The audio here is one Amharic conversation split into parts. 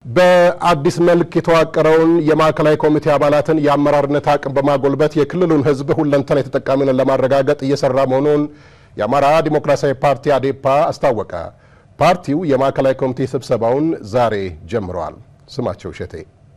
በአዲስ መልክ የተዋቀረውን የማዕከላዊ ኮሚቴ አባላትን የአመራርነት አቅም በማጎልበት የክልሉን ሕዝብ ሁለንተናዊ ተጠቃሚነት ለማረጋገጥ እየሰራ መሆኑን የአማራ ዲሞክራሲያዊ ፓርቲ አዴፓ አስታወቀ። ፓርቲው የማዕከላዊ ኮሚቴ ስብሰባውን ዛሬ ጀምረዋል። ስማቸው እሸቴ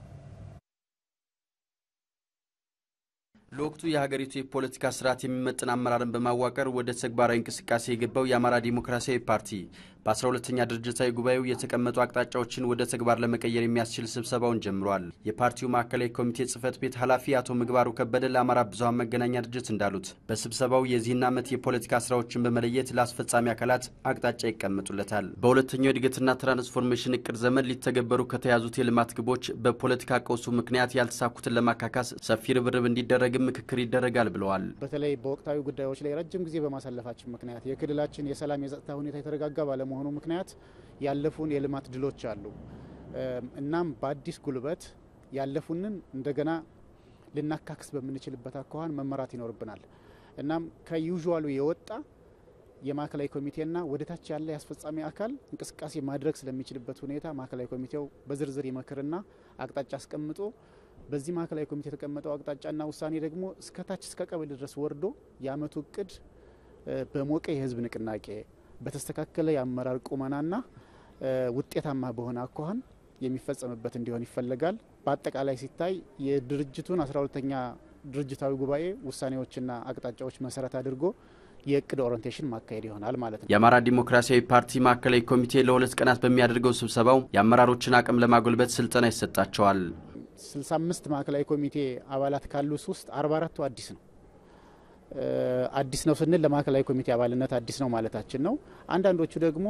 ለወቅቱ የሀገሪቱ የፖለቲካ ስርዓት የሚመጥን አመራርን በማዋቀር ወደ ተግባራዊ እንቅስቃሴ የገባው የአማራ ዲሞክራሲያዊ ፓርቲ በ12ተኛ ድርጅታዊ ጉባኤው የተቀመጡ አቅጣጫዎችን ወደ ተግባር ለመቀየር የሚያስችል ስብሰባውን ጀምሯል። የፓርቲው ማዕከላዊ ኮሚቴ ጽህፈት ቤት ኃላፊ አቶ ምግባሩ ከበደ ለአማራ ብዙኃን መገናኛ ድርጅት እንዳሉት በስብሰባው የዚህን ዓመት የፖለቲካ ስራዎችን በመለየት ለአስፈጻሚ አካላት አቅጣጫ ይቀመጡለታል። በሁለተኛው የእድገትና ትራንስፎርሜሽን እቅድ ዘመን ሊተገበሩ ከተያዙት የልማት ግቦች በፖለቲካ ቀውሱ ምክንያት ያልተሳኩትን ለማካካስ ሰፊ ርብርብ እንዲደረግም ምክክር ይደረጋል ብለዋል። በተለይ በወቅታዊ ጉዳዮች ላይ ረጅም ጊዜ በማሳለፋችን ምክንያት የክልላችን የሰላም የጸጥታ ሁኔታ የተረጋጋ ባለመሆኑ ምክንያት ያለፉን የልማት ድሎች አሉ። እናም በአዲስ ጉልበት ያለፉንን እንደገና ልናካክስ በምንችልበት አኳኋን መመራት ይኖርብናል። እናም ከዩዥዋሉ የወጣ የማዕከላዊ ኮሚቴና ወደ ታች ያለ የአስፈጻሚ አካል እንቅስቃሴ ማድረግ ስለሚችልበት ሁኔታ ማዕከላዊ ኮሚቴው በዝርዝር ይመክርና አቅጣጫ አስቀምጦ በዚህ ማዕከላዊ ኮሚቴ የተቀመጠው አቅጣጫና ውሳኔ ደግሞ እስከ ታች እስከ ቀበሌ ድረስ ወርዶ የአመቱ እቅድ በሞቀ የህዝብ ንቅናቄ በተስተካከለ የአመራር ቁመናና ውጤታማ በሆነ አኳኋን የሚፈጸምበት እንዲሆን ይፈለጋል። በአጠቃላይ ሲታይ የድርጅቱን አስራ ሁለተኛ ድርጅታዊ ጉባኤ ውሳኔዎችና አቅጣጫዎች መሰረት አድርጎ የእቅድ ኦሪንቴሽን ማካሄድ ይሆናል ማለት ነው። የአማራ ዲሞክራሲያዊ ፓርቲ ማዕከላዊ ኮሚቴ ለሁለት ቀናት በሚያደርገው ስብሰባው የአመራሮችን አቅም ለማጎልበት ስልጠና ይሰጣቸዋል። 65 ማዕከላዊ ኮሚቴ አባላት ካሉት ውስጥ 44ቱ አዲስ ነው። አዲስ ነው ስንል ለማዕከላዊ ኮሚቴ አባልነት አዲስ ነው ማለታችን ነው። አንዳንዶቹ ደግሞ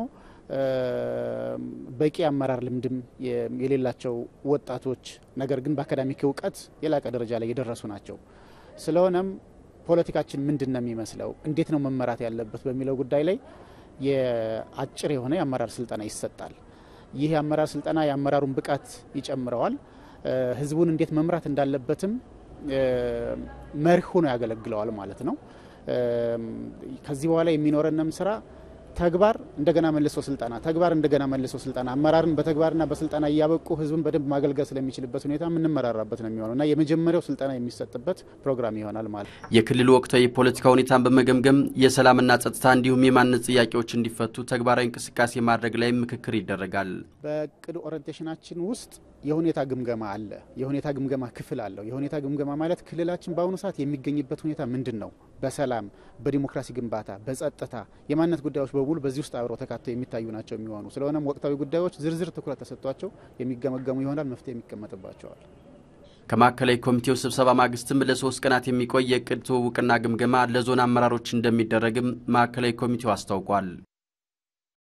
በቂ አመራር ልምድም የሌላቸው ወጣቶች፣ ነገር ግን በአካዳሚክ እውቀት የላቀ ደረጃ ላይ የደረሱ ናቸው። ስለሆነም ፖለቲካችን ምንድን ነው የሚመስለው፣ እንዴት ነው መመራት ያለበት በሚለው ጉዳይ ላይ የአጭር የሆነ የአመራር ስልጠና ይሰጣል። ይህ የአመራር ስልጠና የአመራሩን ብቃት ይጨምረዋል። ህዝቡን እንዴት መምራት እንዳለበትም መርህ ሆኖ ያገለግለዋል ማለት ነው። ከዚህ በኋላ የሚኖረንም ስራ ተግባር እንደገና መልሶ ስልጠና፣ ተግባር እንደገና መልሶ ስልጠና፣ አመራርን በተግባርና በስልጠና እያበቁ ህዝብን በደንብ ማገልገል ስለሚችልበት ሁኔታ የምንመራራበት ነው የሚሆነው እና የመጀመሪያው ስልጠና የሚሰጥበት ፕሮግራም ይሆናል ማለት ነው። የክልሉ ወቅታዊ የፖለቲካ ሁኔታን በመገምገም የሰላምና ጸጥታ እንዲሁም የማንነት ጥያቄዎች እንዲፈቱ ተግባራዊ እንቅስቃሴ ማድረግ ላይ ምክክር ይደረጋል። በእቅድ ኦሪንቴሽናችን ውስጥ የሁኔታ ግምገማ አለ። የሁኔታ ግምገማ ክፍል አለው። የሁኔታ ግምገማ ማለት ክልላችን በአሁኑ ሰዓት የሚገኝበት ሁኔታ ምንድን ነው? በሰላም፣ በዲሞክራሲ ግንባታ፣ በጸጥታ፣ የማንነት ጉዳዮች በሙሉ በዚህ ውስጥ አብረው ተካተው የሚታዩ ናቸው የሚሆኑ ስለሆነም ወቅታዊ ጉዳዮች ዝርዝር ትኩረት ተሰጥቷቸው የሚገመገሙ ይሆናል። መፍትሄ የሚቀመጥባቸዋል። ከማዕከላዊ ኮሚቴው ስብሰባ ማግስትም ለሶስት ቀናት የሚቆይ የእቅድ ትውውቅና ግምገማ ለዞን አመራሮች እንደሚደረግም ማዕከላዊ ኮሚቴው አስታውቋል።